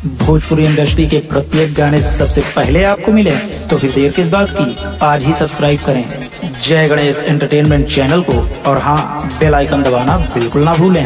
Bhojpuri industry के प्रत्येक गाने सबसे पहले आपको मिले तो फिर देर किस बात की आज ही सब्सक्राइब करें जय गणेश एंटरटेनमेंट चैनल को और हाँ बेल आइकन दबाना बिल्कुल ना भूलें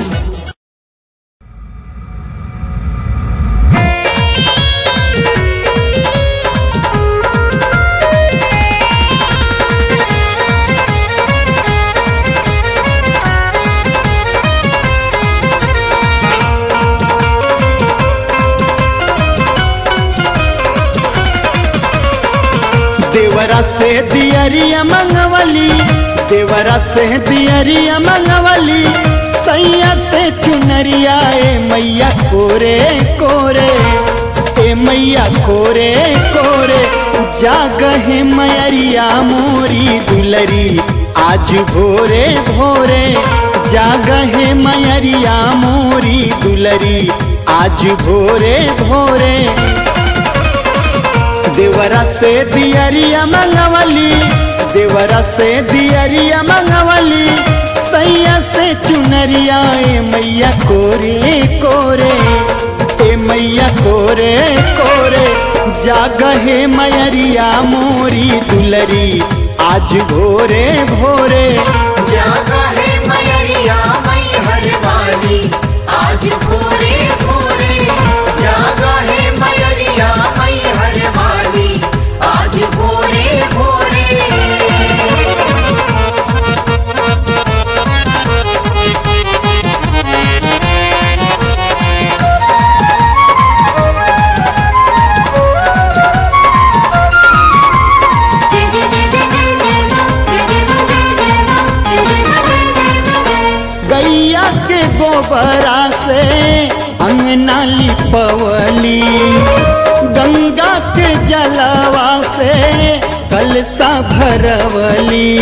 देवरा से दियरिया मंगवली देवरा से दियरिया मंगवली सैया से चुनरिया ए मैया कोरे कोरे ए मैया कोरे कोरे जागहे मैरिया मोरी दुलरी आज भोरे भोरे जागहे मैरिया मोरी दुलरी आज भोरे भोरे देवरा से दियरिया मंगवली देवरा से दियरिया मंगवली सैया से चुनरिया ए मैया कोरे कोरे ए मैया कोरे कोरे जागहे मैरिया मोरी दुलरी आज भोरे भोरे जागा है मैया मई हरवानी आज भोरे भोरे जागा है मैया मई हरवानी आज भोरे भोरे गैया के गोबरा से अंगना लिपवली गंगा के जलवा से कलसा भरवली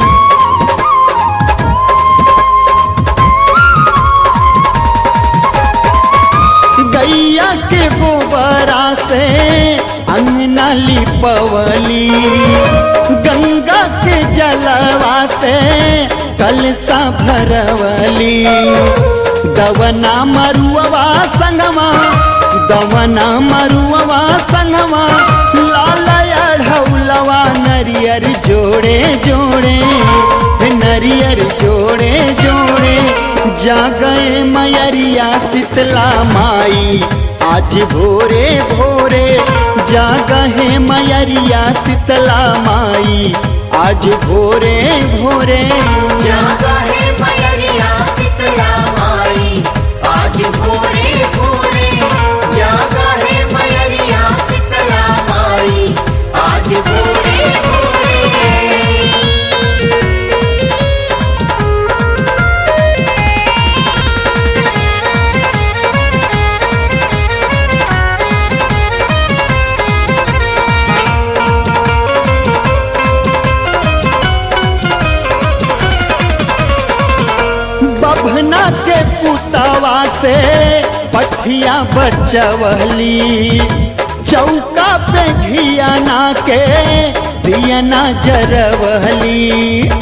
गैया के गोबरा से अंगना लिपवली गंगा के जलवा से कलसा भरवली दवना मरुआ संगमा दवना मरुआ संगमा लाल अढ़ौलवा नरियर जोड़े जोड़े नरियर जोड़े जोड़े जागए मैरिया शीतला माई आज भोरे भोरे जागहे मैरिया शीतला माई आज भोरे भोरे जागा है मैया शीतला माई आज भोरे भोरे जागा है मैया शीतला माई आज भोरे भोरे बभना के पुतवा से पठिया बचवली चौका पे घियाना के दियना जरवली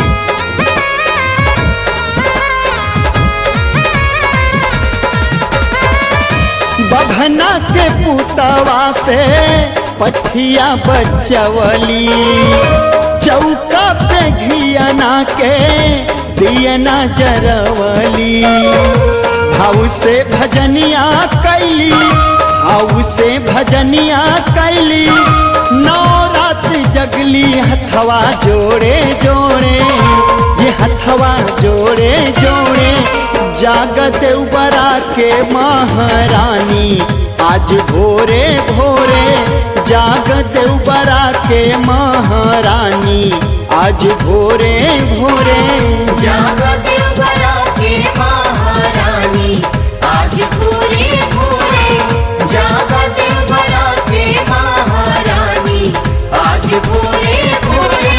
बभना के पुतवा से पठिया बचवली चौका पे घियाना के दियना जरवली भाव से भजनिया कैली भाव से भजनिया कैली नवरात जगली हथवा जोड़े जोड़े ये हथवा जोड़े जोड़े जागत उबरा के महारानी आज भोरे भोरे जागत उबरा के महारानी आज भोरे भोरे जागा देवरा के महारानी आज भोरे भोरे जागा देवरा के महारानी आज भोरे भोरे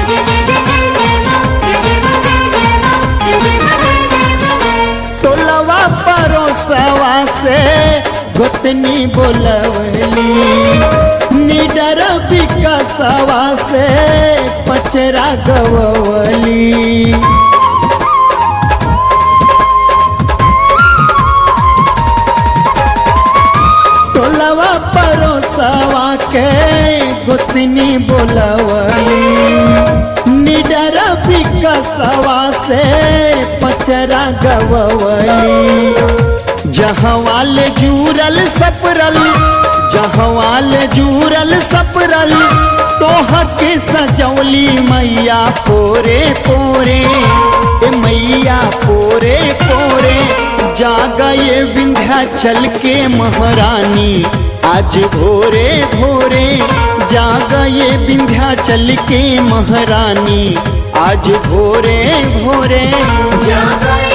टोलवा विकासवा से पचरा गवली टोलवा परोसवा के गोतनी बोलवली निडर विकसवा से पचरा गवली जहवाल जूरल सपरल जहवाल जूरल सपरल तोह के सजौली मैया पोरे पोरे ए मैया पोरे पोरे जागा ये विंध्याचल के महारानी आज भोरे भोरे जागा ये विंध्याचल के महारानी आज भोरे भोरे जागए